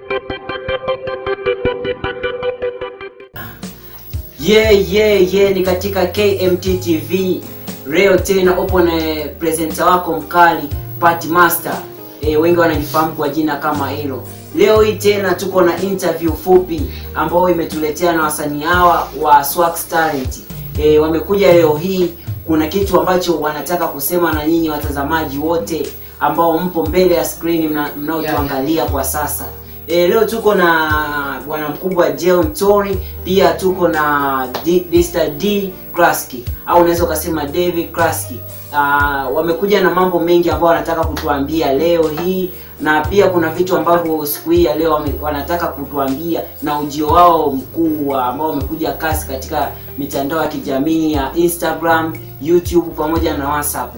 Yeah, yeah, yeah, ni katika KMT TV leo tena upo na presenter wako mkali Pat Master. E, wengi wanajifahamu kwa jina kama hilo. Leo hii tena tuko na interview fupi ambayo imetuletea na wasanii hawa wa Swax Talent. E, wamekuja leo hii, kuna kitu ambacho wanataka kusema na nyinyi watazamaji wote ambao mpo mbele ya screen mna- mnaotuangalia kwa sasa. E, leo tuko na bwana mkubwa Jeo Mtori, pia tuko na D, Mr. D Klaski au unaweza ukasema David Klaski. Uh, wamekuja na mambo mengi ambayo wanataka kutuambia leo hii na pia kuna vitu ambavyo siku hii ya leo wame, wanataka kutuambia na ujio wao mkuu wa- ambao wamekuja kasi katika mitandao ya kijamii ya Instagram, YouTube pamoja na WhatsApp.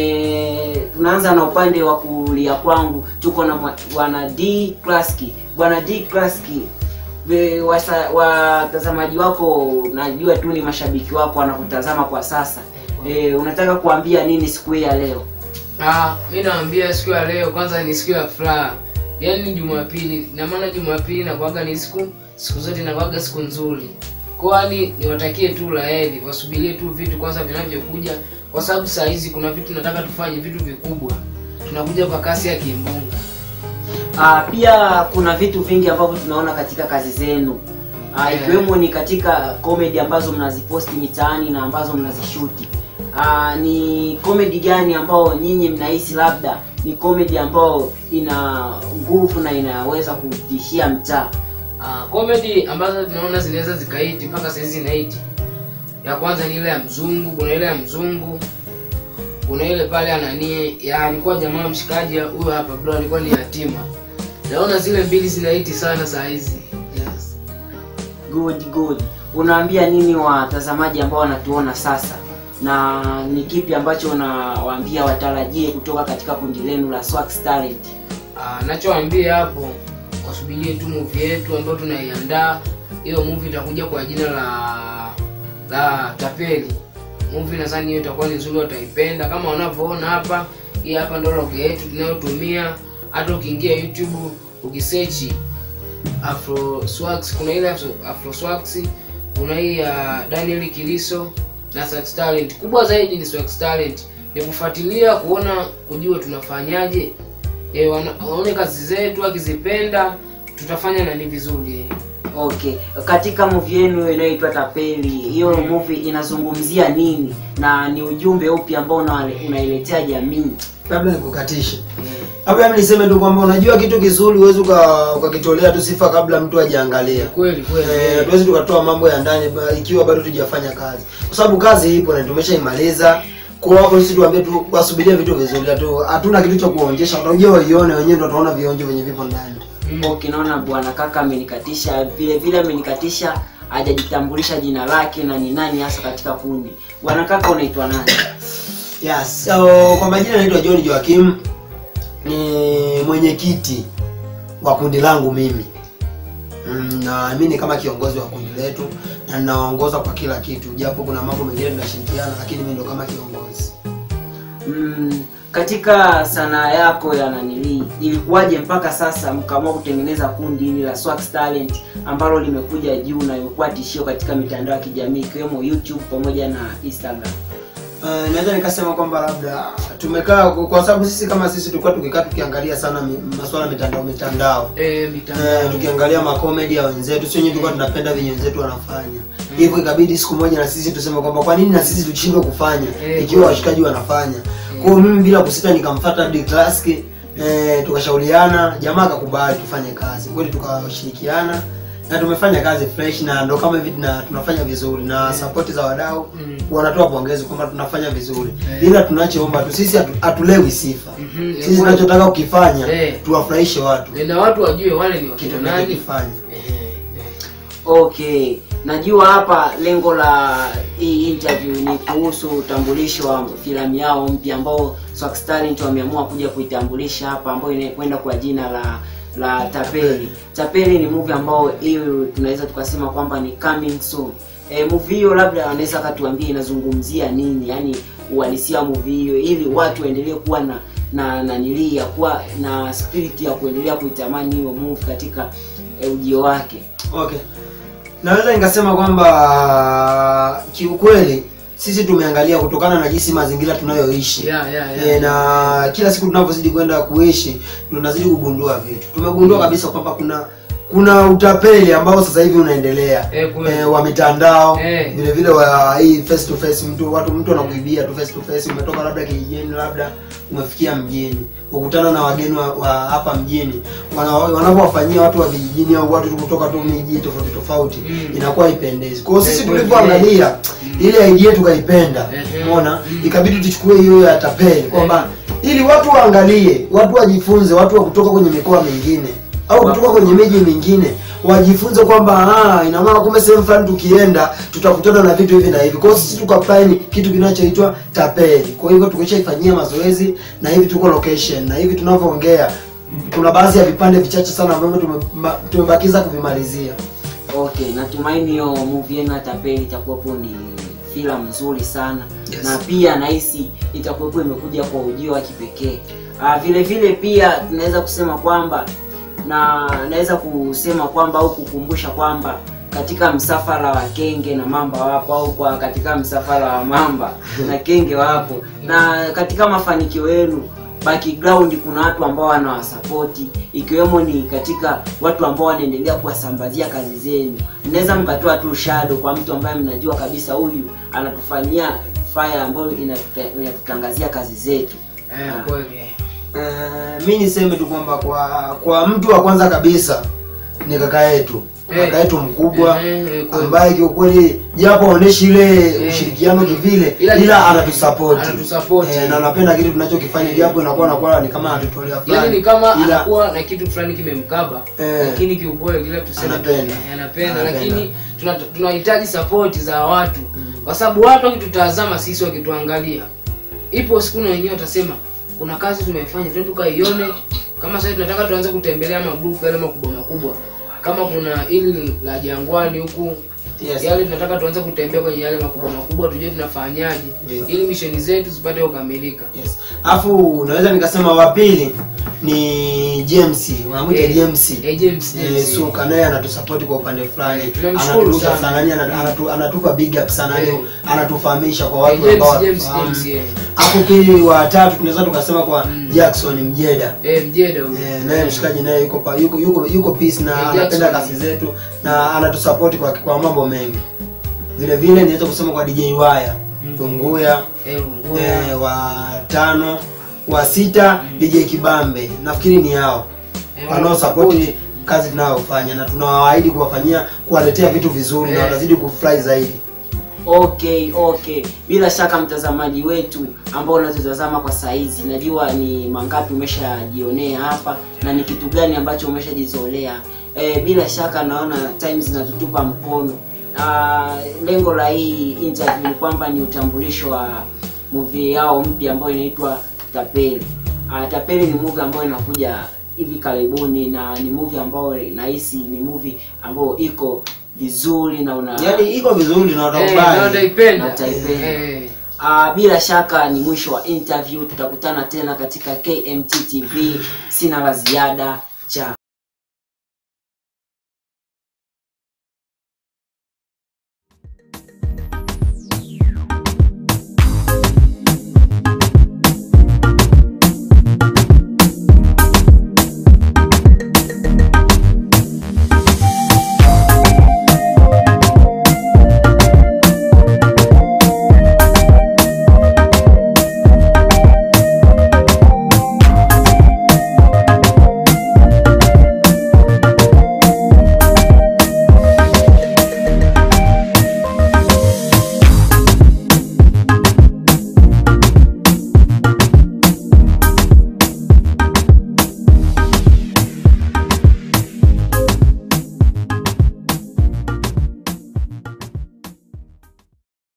E, tunaanza na upande wa kulia kwangu tuko na mwa- bwana D Klaski. Bwana D Klaski, we- wasa- watazamaji wako najua tu ni mashabiki wako wanakutazama kwa sasa. E, unataka kuambia nini siku hii ya leo? Ah, mi naambia siku ya leo kwanza ni siku ya furaha, yaani Jumapili. Na maana Jumapili nakuaga ni siku siku zote nakuaga siku nzuri, kwani niwatakie tu laheri, wasubirie tu vitu kwanza vinavyokuja, kwa sababu saa hizi kuna vitu nataka tufanye vitu vikubwa, tunakuja kwa kasi ya kimbunga. Ah, pia kuna vitu vingi ambavyo tunaona katika kazi zenu ah, Yeah. ikiwemo ni katika comedy ambazo mnaziposti mitaani na ambazo mnazishuti. Ah, ni comedy gani ambao nyinyi mnahisi labda ni comedy ambao ina nguvu na inaweza kutishia mtaa? Ah, comedy ambazo tunaona zinaweza zikaiti mpaka saa hizi zinaiti. Ya kwanza ni ile ya mzungu, kuna ile ya mzungu, kuna ile pale ananie ya alikuwa jamaa mshikaji huyo hapa bro, alikuwa ni yatima. Naona zile mbili zinaiti sana saa hizi. Yes. Good, good. Unaambia nini watazamaji ambao wanatuona sasa, na ni kipi ambacho unawaambia watarajie kutoka katika kundi lenu la Swax Talent? Ah, nachoambia hapo wasubirie tu movie yetu ambayo tunaiandaa. Hiyo movie itakuja kwa jina la la Tapeli. Movie nadhani hiyo itakuwa ni nzuri, wataipenda kama wanavyoona hapa. Hii hapa ndio logo yetu tunayotumia. Hata ukiingia YouTube ukisearch Afro Swax, kuna ile Afro, Afro Swax, kuna hii ya Daniel Kiliso na Swax Talent. Kubwa zaidi ni Swax Talent, ni kufuatilia kuona, kujua tunafanyaje e, wana- waone kazi zetu, akizipenda tutafanya nani vizuri. Okay, katika movie yenu inayoitwa Tapeli, hiyo movie inazungumzia nini na ni ujumbe upi ambao una- unailetea jamii? labda nikukatishe labda mimi niseme tu kwamba unajua kitu kizuri huwezi uka- ukakitolea tu sifa kabla mtu hajaangalia Kweli kweli. Eh, hatuwezi tukatoa mambo ya ndani ba- ikiwa bado tujafanya kazi kwa sababu kazi ipo na tumeshaimaliza kwa wako sisi tuambie tu wasubirie vitu vizuri hatu hatuna kitu cha kuonyesha unajua waione wenyewe ndio wataona vionjo venye vipo ndani Mm. Okay, naona bwana kaka amenikatisha vile vile amenikatisha hajajitambulisha jina lake na ni nani hasa katika kundi. Bwana kaka unaitwa nani? yes so kwa majina naitwa John Joakim ni mwenyekiti wa kundi langu mimi Mm, na mimi ni kama kiongozi wa kundi letu na ninaongoza kwa kila kitu japo kuna mambo mengine tunashirikiana lakini mimi ndo kama kiongozi Mm, katika sanaa yako ya nanili ilikuwaje mpaka sasa mkaamua kutengeneza kundi hili la Swax Talent ambalo limekuja juu na imekuwa tishio katika mitandao ya kijamii ikiwemo YouTube pamoja na Instagram? Uh, naweza nikasema kwamba labda tumekaa kwa kwa sababu sisi kama sisi tulikuwa tukikaa tukiangalia sana mi, masuala ya mitandao mitandao Eh, mitandao. Eh, tukiangalia makomedi ya wenzetu sio wenyewe tulikuwa tunapenda venye wenzetu wanafanya hivyo ikabidi siku moja na sisi tuseme kwamba kwa nini na sisi tushindwe kufanya Eh, ikiwa kweli. washikaji wanafanya kwa hiyo mimi bila kusita nikamfuata D Classic eh, tukashauriana jamaa akakubali tufanye kazi kweli tukashirikiana na tumefanya kazi fresh na ndo kama hivi tuna- tunafanya vizuri na support za wadau Mm. wanatoa pongezi kwamba tunafanya vizuri Eh. ila tunachoomba tu sisi hatu- hatulewi sifa Mhm, sisi kweli. tunachotaka ukifanya Eh. tuwafurahishe watu Eh, na watu wajue wale ni kitu wakina nani. tunachokifanya Eh, eh. Okay, najua hapa lengo la hii interview ni kuhusu utambulisho wa filamu yao mpya ambao Swax Talent wameamua kuja kuitambulisha hapa, ambayo inakwenda kwa jina la la Tapeli. Tapeli ni movie ambao hiyo tunaweza tukasema kwamba ni coming soon. E, movie hiyo labda wanaweza katuambia inazungumzia nini, yani uhalisia wa movie hiyo, ili watu waendelee kuwa na na nanilii ya kuwa na spirit ya kuendelea kuitamani hiyo movie katika eh, ujio wake okay naweza nikasema kwamba kiukweli sisi tumeangalia kutokana na jinsi mazingira tunayoishi Yeah, yeah, yeah. e, na kila siku tunavyozidi kwenda kuishi tunazidi kugundua vitu tumegundua kabisa kwamba kuna kuna utapeli ambao sasa hivi unaendelea Eh, kweli. e, wa mitandao Eh. vile vile wa hii face to face mtu watu mtu anakuibia tu face to face umetoka labda kijijini labda umefikia mjini ukutana na wageni wa, wa hapa mjini wana- wanavyowafanyia watu wa vijijini au watu kutoka tu miji tofauti tofauti Mm. inakuwa ipendezi kwa hiyo sisi Eh, kweli. tulivyoangalia ile idea tukaipenda Eh, umeona mm. ikabidi tuchukue hiyo ya tapeli kwamba ili watu waangalie watu wajifunze watu wa kutoka kwenye mikoa mingine au kutoka kwenye miji mingine wajifunze kwamba ah, ina maana kumbe sehemu fulani tukienda tutakutana na vitu hivi na hivi. Kwa hiyo sisi tukaplaini kitu kinachoitwa tapeli. Kwa hivyo tukishaifanyia mazoezi na hivi tuko location na hivi tunavyoongea, kuna baadhi ya vipande vichache sana ambavyo tume- tumebakiza kuvimalizia. okay natumaini hiyo movie yenu ya tapeli itakuwepo ni filamu nzuri sana Yes. na pia nahisi itakuwepo imekuja kwa ujio wa kipekee ah, vile vile pia tunaweza kusema kwamba na naweza kusema kwamba au kukumbusha kwamba katika msafara wa kenge na mamba wapo au kwa katika msafara wa mamba na kenge wapo na katika mafanikio yenu background kuna watu ambao wanawasapoti ikiwemo ni katika watu ambao wanaendelea kuwasambazia kazi zenu mnaweza mkatoa tu shadow kwa mtu ambaye mnajua kabisa huyu anatufanyia fire ambayo inatuta- inatutangazia kazi zetu Eh, kweli. Uh, mi niseme tu kwamba kwa kwa mtu wa kwanza kabisa ni kaka yetu Eh. kaka yetu mkubwa Eh, eh, kweli. ambaye kiukweli japo aoneshi ile Eh. ushirikiano kivile Ila- ila anatusapoti Anatusapoti. eh, na anapenda kitu tunachokifanya japo inakuwa nakuwa ni kama anatutolea yaani fulani ni kama ila anakuwa na kitu fulani kimemkaba Eh. lakini kiukweli kila tuseme Anapenda. eh, anapenda Anapenda. lakini tuna- tunahitaji sapoti za watu kwa sababu watu wakitutazama sisi wakituangalia ipo siku na wenyewe watasema kuna kazi tumefanya twende tukaione kama sasa tunataka tuanze kutembelea magrupu yale makubwa makubwa kama kuna ili la jangwani huku Yes. yale tunataka tuanze kutembea kwenye yale makubwa makubwa tujue tunafanyaje Ndio. ili misheni zetu zipate kukamilika yes alafu naweza nikasema wa pili ni James wanamwita Eh, James eh, James, Eh, James. Suka naye anatusapoti kwa upande fulani Tunamshukuru Anaturuka sana. sana yani ana- anatu- anatupa big up sana yani Eh. anatufahamisha kwa Eh, watu James, ambao James, wanafahamu. James, yeah. hapo pili wa tatu tunaweza tukasema kwa Jackson Mjeda Eh, mjeda huyu. Eh, naye mshikaji naye yuko pa, yuko yuko yuko peace na Eh, anapenda Jackson. kazi zetu na anatusapoti kwa kwa mambo mengi vile vile niweza kusema kwa DJ Waya Mm. Tunguya Eh, Lunguya. eh, wa tano wa sita DJ Kibambe nafikiri ni hao Eh, wanaosapoti kazi tunayofanya na tunawaahidi kuwafanyia kuwaletea vitu vizuri na Eh. watazidi kufurahi zaidi okay okay bila shaka mtazamaji wetu ambao unatutazama kwa saizi najua ni mangapi umeshajionea hapa na ni kitu gani ambacho umeshajizolea e, bila shaka naona time zinatutupa mkono Ah, lengo la hii interview ni kwamba ni utambulisho wa movie yao mpya ambayo inaitwa tapeli Ah, tapeli ni movie ambayo inakuja hivi karibuni na ni movie ambayo nahisi ni movie ambayo iko vizuri na una yaani iko vizuri na Eh, na watakubali wataipenda. Wataipenda. Eh, Uh, bila shaka ni mwisho wa interview tutakutana tena katika kmt tv sina la ziada cha